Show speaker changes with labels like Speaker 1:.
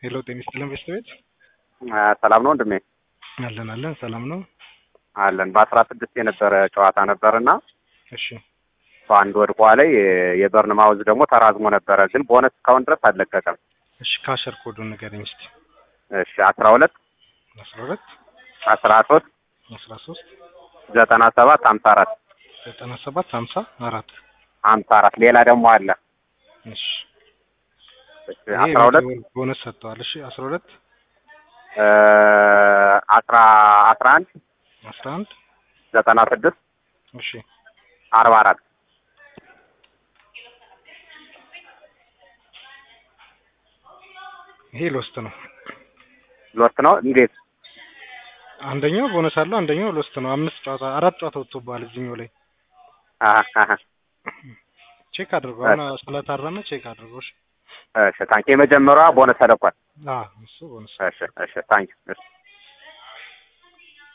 Speaker 1: ሄሎ ጤና ይስጥልን ቤተሰቤት
Speaker 2: ሰላም ነው ወንድሜ?
Speaker 1: አለን አለን ሰላም ነው።
Speaker 2: አለን በአስራ ስድስት የነበረ ጨዋታ ነበርና
Speaker 1: እሺ
Speaker 2: በአንድ ወድቋ ላይ የበርን ማውዝ ደግሞ ተራዝሞ ነበረ፣ ግን ቦነስ እስካሁን ድረስ አልለቀቀም።
Speaker 1: እሺ ካሸር ኮዱን ንገረኝ እስቲ።
Speaker 2: እሺ አስራ ሁለት
Speaker 1: አስራ ሁለት
Speaker 2: አስራ ሶስት
Speaker 1: አስራ ሶስት
Speaker 2: ዘጠና ሰባት ሀምሳ አራት
Speaker 1: ዘጠና ሰባት ሀምሳ አራት
Speaker 2: ሀምሳ አራት ሌላ ደግሞ አለ።
Speaker 1: እሺ
Speaker 2: እሺ
Speaker 1: ይሄ
Speaker 2: አስራ ሁለት
Speaker 1: ቦነስ ሰጥተዋል። እሺ አስራ ሁለት
Speaker 2: አስራ አስራ አንድ
Speaker 1: አስራ አንድ
Speaker 2: ዘጠና ስድስት
Speaker 1: እሺ
Speaker 2: አርባ አራት
Speaker 1: ይሄ ሎስት ነው።
Speaker 2: ሎስት ነው እንዴት?
Speaker 1: አንደኛው ቦነስ አለው፣ አንደኛው ሎስት ነው። አምስት ጨዋታ አራት ጨዋታ ወጥቶብሃል እዚህኛው ላይ
Speaker 2: አሀ አሀ።
Speaker 1: ቼክ አድርገው። አሁን ስለታረመ ቼክ አድርገው። እሺ
Speaker 2: እሺ ታንክ የመጀመሪያዋ ቦነስ ተለቋል።
Speaker 1: አዎ እሱ ቦነስ
Speaker 2: እሺ እሺ ታንክ እሺ